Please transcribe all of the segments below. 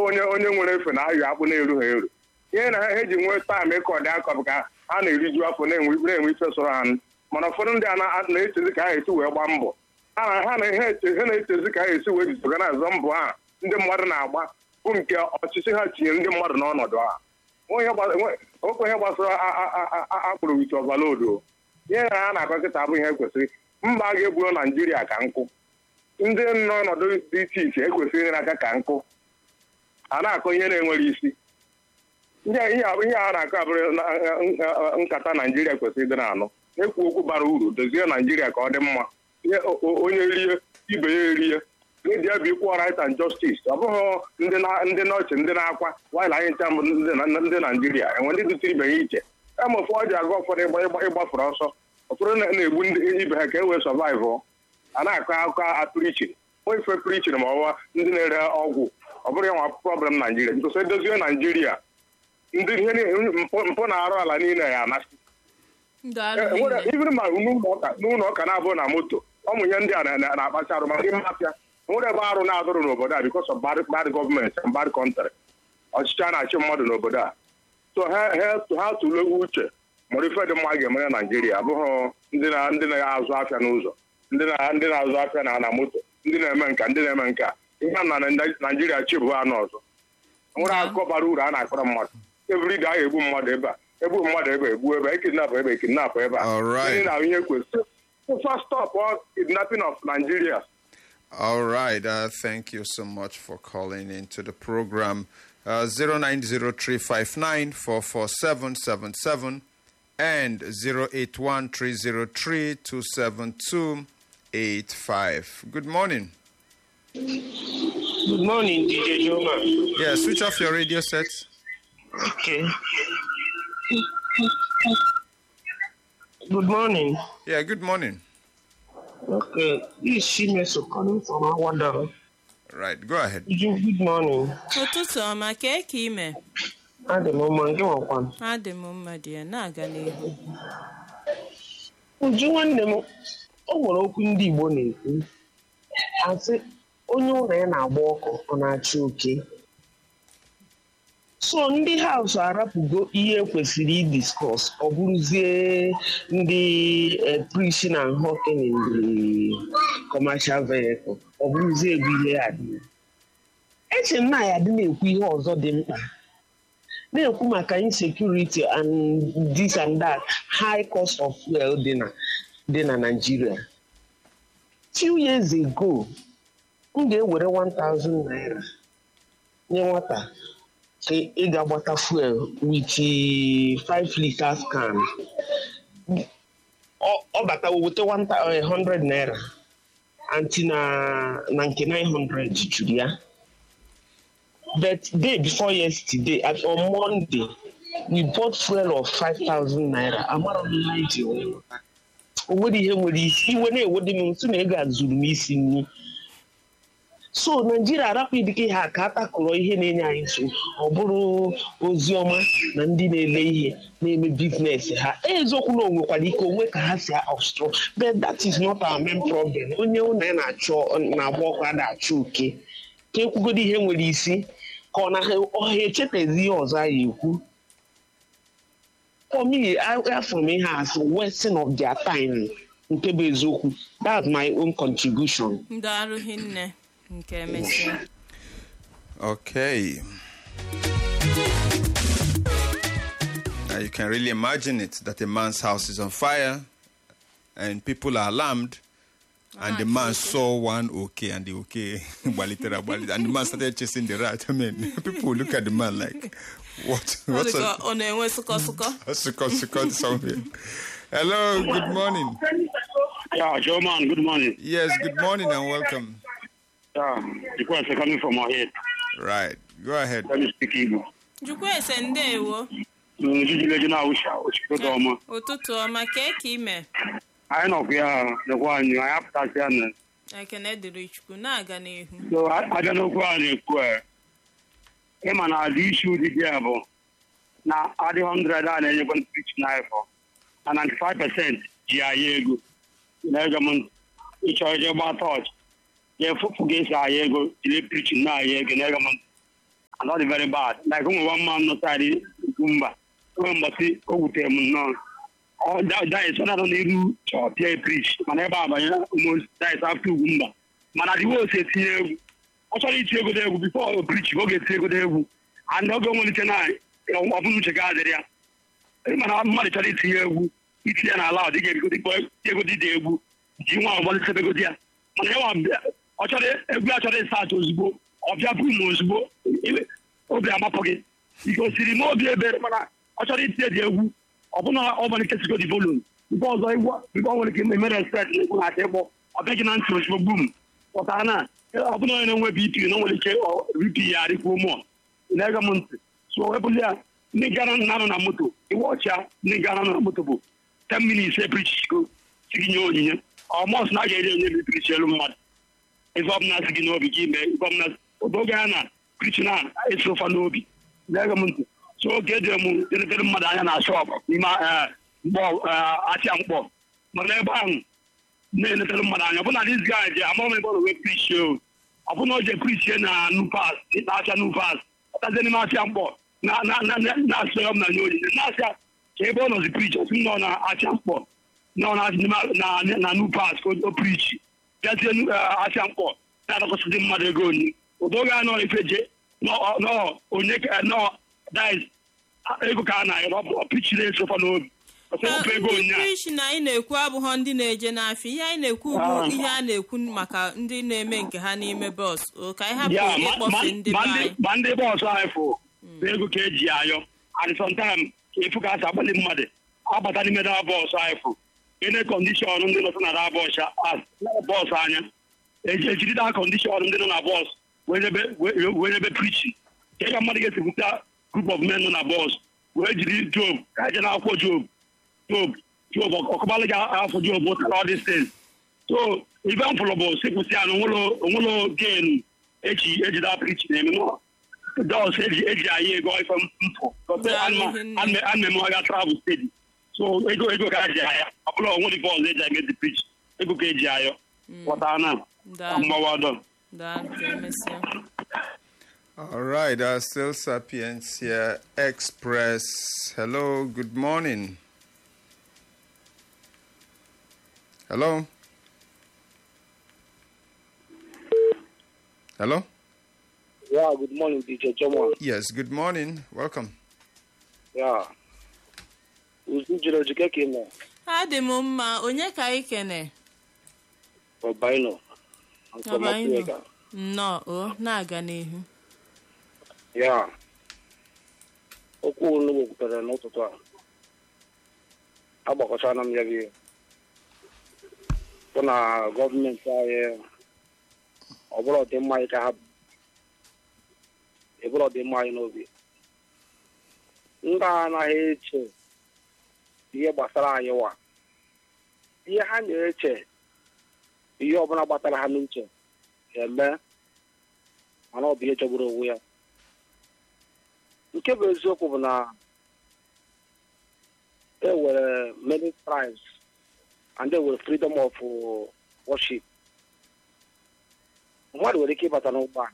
onye onye nwere efe na ayọ akpụ na-eru ha eru ihe na ha eji nwee taịm ịkọ dị akọ bụ ka ha na-eriju afọ na-enwe na-enwe ife sọrọ ha mana ụfọdụ ndị a na- na-echezi ka ha esi wee gbaa mbọ ha na- ha na ihe eche- ha na-echezi ka ha esi wee jisoga na azọ mbọ ha ndị mmadụ na-agba bụ nke ọchịchị ha tinyere ndị mmadụ n'ọnọdụ ha onye gba- nwe- okwe ihe gbasara a- a- a- a- a- akpụrụ wit ọvalodo ihe na ha na-akọ kịta bụ ihe kwesịrị mba a ga-egburo naijiria ka nkụ ndị nọ ọnọdụ dị iche iche ekwesịrị ịnyere aka ka nkụ a na-akọ ihe na-enwere isi ihe ihe a- ihe a na-akọ abụrụ na- na- nkata naijiria kwesịrị ịdị na-anụ ekwu okwu bara uru dozie naijiria ka ọ dị mma ihe o- o- onye rie ibe ya erie media bụ equal right and justice ọ bụghị ndị na- ndị n'ọchị ndị na-akwa while anyị ncha mbụ ndị na- ndị naijiria enwe ndị dụtụ ibe ya iche kama ụfọdụ ji aga ụfọdụ ịgba- ịgba- ịgbafere ọsọ ụfọdụ na- na-egbu ndị ibe ha ka e wee survive a na-akọ akụkọ apụrichin onye ife prichin ma ọwa ndị na-ere ọgwụ ọ bụrụ ya nwa problem naijiria nkwụsị edozie naijiria ndị ihe niile- mpụ mpụ na arụ ala niile ya anasị Daalụ enwere hinne. ibiri ma n'ụlọ ụka n'ụlọ ụka na-abụ na moto ọmụnye ndị a na- na- na-akpacha arụ maka ime afịa nwere ebe arụ na-adụrụ n'obodo a because of bad bad government and bad country ọchịchị a na-achị mmadụ n'obodo a so ha ha ha tụlee uche mụrụ ife dị mma ga-emere naijiria abụghị ndị na ndị na-azụ afịa n'ụzọ ndị na ndị na-azụ afịa na na moto ndị na-eme nka ndị na-eme nka ihe a na na naijiria chi bụ anụ ọzọ nwere akụkọ bara uru a na-akpọrọ mmadụ everyday a ga-egbu mmadụ ebe a egbu mmadụ ebe a, egbu ebe a, ekidnapụ ebe a, ekidnapụ ebe a All right. Ndị na ihe kwesịrị first stop all kidnapping of Nigeria All right. Uh, thank you so much for calling into the program. Uh, 0903594477 and 0813032785. Good morning. Good morning, DJ Joma. Yeah, switch off your radio sets. Okay. Good morning. Yeah, good morning. Okay, this is Shimeso calling from Awada. Right, go ahead. Good morning. ụtụtụ ọma kee ka ime Adị m mma gị nwakwa. adị m mma dị ya na-aga n'ihu Uju nwanne m, o nwere okwu ndị Igbo na-ekwu. Asị, onye ụlọ ya na-agba ọkụ, ọ na-achị oke. So ndị haus arapụgo ihe kwesịrị idiskọs ọ bụrụzie ndị eh, preaching and hawking in the commercial vehicle ọ bụrụzie ebe ihe ya dị eche m na ya dị na-ekwu ihe ọzọ dị mkpa na-ekwu maka insecurity and this and that high cost of fuel dị na dị na Nigeria few years ago m ga-ewere 1000 naira nye nwata ka ị ga-agbata fuel with 5 liters can ọ- ọ bata weta 100 naira anti na na nke 900 juru ya but day before yesterday at on monday we bought fuel of 5000 naira amara m ihe anyị ji wee lọta. o nwere ihe nwere isi iwe na-ewede m nso na ego a zuru m isi nri so naijiria arapụ dịka ihe a ka a takọrọ ihe na-enye anyị nsogbu ọ bụrụ ozi ọma na ndị na-ele ihe na-eme biznes ha eziokwu na onwekwara ike onwe ka ha si obstru but that is not our main problem onye ụlọ ya na-achọ na-agba ọkụ a na-achọ oke ka ekwugodo ihe nwere isi ka ọ na ọha echetezi ihe ọzọ anyị ekwu for me afọ m ihe as wasting of their time nke bụ eziokwu that's my own contribution ndị arụ hinne nke emesịa Okay. Now you can really imagine it that a man's house is on fire and people are alarmed. And the man saw one okay, and the okay, gbalitere, gbalitere, and the man started chasing the rat. I mean, people will look at the man like, what? Ọ What's dịka a, ọ na-enwe sụkọsụkọ a sukkot, sukkot somewhere? Hello, good morning. Yeah, Joe man, good morning. Yes, good morning and welcome. Yeah, the question coming from my head. Right, go ahead. Let me speak Igbo. jukwa ese ndeewo Njijileji na Awụsha, Ochikoto ọma. ụtụtụ ọma kee ka ime Anyị nọkwa ya lekwa anyị, anyị apụtasị ya na. ekene dịrị chukwu na-aga n'ihu So, a- abịa n'okwu a na-ekwu a, ịma na adị isi ụdị dị ya bụ na adị 100 a na-enyekwa preach n'afọ na 95 percent ji aya ego na-ege m ntị. ịchọ ije gbaa tọọchị ya efufu ga-esi aya ego jiri preach na-aya ego na-ege m ntị. and ọ dị very bad like ụmụ nwa mma m nọ saịdị ugwumba onwe mgbasị o wutere m nnọọ ọ dais ọ na-anọ n'iru chọpịa prish mana ebe a banye ụmụ dais afta ugwumba mana dị wos etinye egwu ọ chọrọ iti egodo egwu bifo o prichi ka ọ ga-eti egodo egwu and oge nwelite na ọbụna uche ga adịrị ya mana mmadụ chọrọ itinye egwu itinye na ala ọ dịghị egodi dị egwu ji nwa ọgbọlitebegodi ya mana ya ọ chọrọ egwu a chọrọ ịsa acha ozugbo ọ bịa bụ m ozugbo obi amapụ gị igosiri m obi ebere mana ọ chọrọ itinye dị egwu ọbụna ọbụla nkesigo dị volum nke ọzọ igwe ọ nwere ike eme respekt na egwu na-ata ịkpọ ọ bịaghị na ntị ozugbo gbum pụtara na ọbụna onye na-enwe bp na o nwere ike bp ya adịkwuo mụọ na-ege m ntị so wepụli ya ndị gara na-anọ na moto iwe ọcha ndị gara nọ na moto bụ 10 minutes eprichigo si gị nye onyinye ọmọs na a ga-eri onye eprichi elu mmadụ ife ọbụla si gị n'obi gị mee ife ọbụla oge a na prichi na-esi ụfa n'obi na-ege m ntị so oge edere m eletere mmadụ anya na shọpụ n'ime mkpọ achịa mkpọ mana ebe ahụ na-eletere mmadụ anya ọbụna dis guy ji amaghị m ebe ọ na-enwe prichi o ọbụna o je prichie na nupas na-acha nupas ọtazie n'ime afịa mkpọ na-asị ya m na nye onyinye na-asịa ka ebe ọ nọzi prichi osi nọ na afịa mkpọ nọ na nupas ka o prichi bịazie afịa mkpọ na-adọkọsịzi mmadụ ego oni odoge anọ efeje nọ onye nọ dis ego ka a na-ayọrọ ọ prichiri esofa n'obi prichi na anyị na-ekwu abụghọ ndị na-eje n'afịa ihe anyị na-ekwu bụ ihe a na-ekwu maka ndị na-eme nke ha n'ime bọs ka anyị hapụ ịkpọfe ndị be anyị ma ndị bọọsụ anyị fụ ego ka eji ayọ and sometime ka efu ka a si agbalị mmadụ abata n'ime da bọọsụ anyị fụ ene kọndishọn ndị nọ na bọọsụ anya ejiri da kọndishọn ndị nọ na bọọsụ wee nyebe prichi ka ị ga mmadụ ga-esipụta group of men nọ na bọọsụ wee jiri job ka eje na akwụkwọ job job job ọkọbalị ga afọ job ụtara ọ dị steeti so ibe m fụrụ bụ sịpụsị ya na onwelo genu eji ejida prichi na-eme dos eji eji anyị ego ife mpụ anmem aga travel steady so ego ego ka eji aya ọ bụla onwe dị bọọlụ eji eme dị prichi ego ka eji ayọ pụta na mgbawado All right, uh, still Sapiens here, Express. Hello, good morning. Hello? Hello? Yeah, good morning, DJ Jomo. Yes, good morning. Welcome. Yeah. Uzu jere ojike ka ị nọ. adị m mma onye ka anyị kene Ọbaino. Ọbaino. nnọọ o na-aga n'ihu Ya. Okwu unu wepụtara n'ụtụtụ a. Agbakọchana m ya gị. Bụ na gọọmenti anyị ọ bụrụ ọdịmma anyị ka ha ebụrụ ọdịmma anyị n'obi. Ndị a anaghị eche ihe gbasara anyị wa. Ihe ha na-eche ihe ọbụla gbatara ha n'uche eme mana ọ bụ ihe jọgburu onwe ya nke bụ eziokwu bụ na e nwere many tribes and e nwere freedom of worship mmadụ nwere ike ịbata n'ụgbọala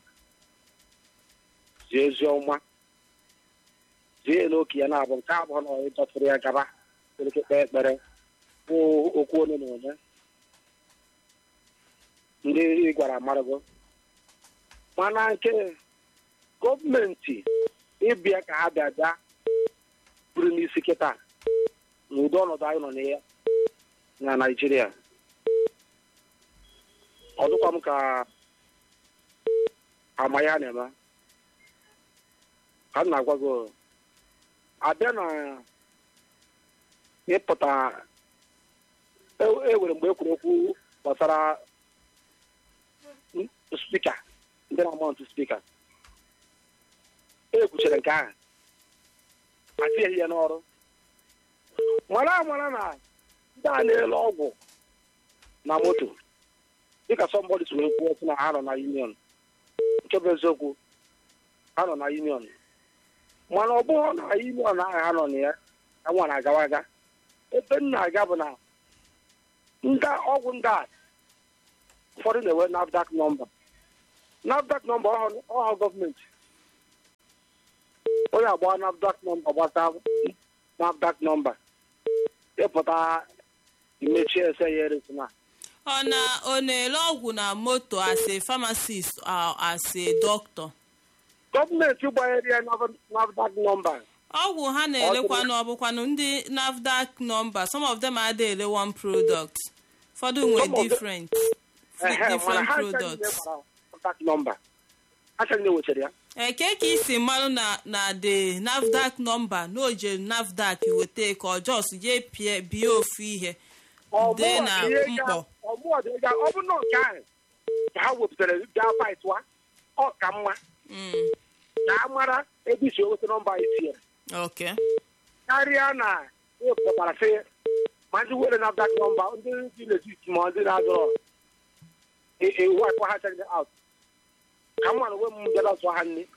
zie ezi ọma zie n'oke ya na-abụ nke abụọ na onye dọtụrụ ya gaba nwere ike kpee ekpere kwuo okwu onye na onye ndị ị gwara amarụgo mana nke gọọmenti ịbịa ka ha bịa bịa buru n'isi kịta n'ụdị ọnọdụ anyị nọ na ya na naijiria ọ dịkwa m ka ama ya na-eme ka m na-agwa gị abịa na ịpụta ewere mgbe ekwuru okwu gbasara spika ndị na-amọntụ spika e kwuchere nke ahụ atinyeghị ya n'ọrụ mara amara na ndị a na-ele ọgwụ na moto dịka sọmbọdị si wee kwuo sị na ha nọ na union nke bụ eziokwu ha nọ na union mana ọ bụghị na union ahụ ha nọ na ya ka nwa na-agawa aga ebe m na-aga bụ na ndị ọgwụ ndị a ụfọdụ na-enwe NAFDAC nọmba NAFDAC nọmba ọha gọọmenti ya agba nafdac nọmba gbata nafdac nọmba ịpụta imechie ese ya eresina ọ na ọ na-ere ọgwụ na moto as a pharmacist or as a doctor gọọmenti gbanyere ya nafdac nọmba ọgwụ ha na-elekwanụ ọbụkwanụ ndị nafdac nọmba some of them adịghị ele one product ụfọdụ nwee Some of them- different ehe mana different ha products gbara nafdac nọmba ha chanye wechara ya eke ka isi mmanụ na na the nafdac nọmba na oje nafdac weta ka ọ jos je pie bie ofu ihe dee na mkpọ ọmụọdịga ọ bụ nọ nke ahụ ka ha wepụtara gaa faịtụa ọ ka mma Mm, ka a mara ebe isi eweta nọmba itinyere okay karịa na ịpụtara sị ma ndị were nafdac nọmba ndị dị legit ma ndị na-azọrọ iwu akwa ha chagide out ka m mara onwe m bịara zụọ ha nne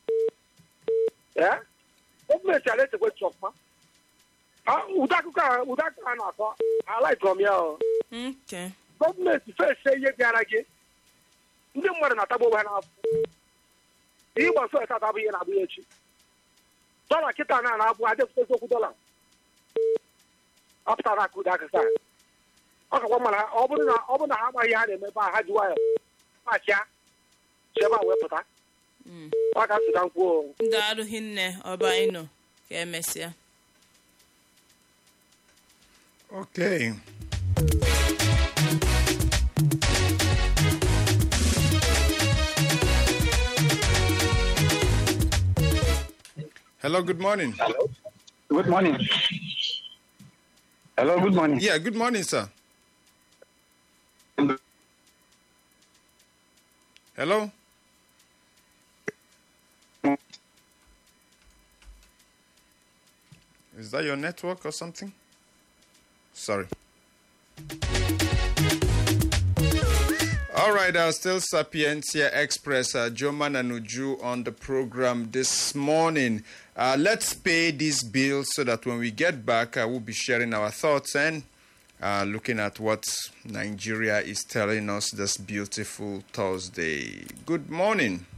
ee gọọmenti ala etekwe chọkwa ụdị akụkọ a ụdị akụkọ a na-akọ alaikọrọ m ya o okay gọọmenti fese ihe bịara gị ndị mmadụ na-atagbu onwe ha n'afọ ihe gbasara eta atabụ ihe na-abụ ya echi dọla kịta na na-abụ adịpụta eziokwu dọla apụtara akụ ụdị akụkọ a ọ kakwa mara ọ bụrụ na ọ bụrụ na ha amaghị ihe ha na-eme ebe a ha ji nwayọ machịa chebe a wee pụta Mm. ọ ka nsụka nkwuo ndị arụghị nne ọba ịnọ ka emesịa Okay. Hello, good morning. Good morning. Hello, good morning. Yeah, good morning, sir. Hello? Is that your network or something? Sorry. All right, uh, still Sapientia Express, uh, Joman and Uju on the program this morning. Uh, let's pay this bill so that when we get back, uh, we'll be sharing our thoughts and uh, looking at what Nigeria is telling us this beautiful Thursday. Good morning.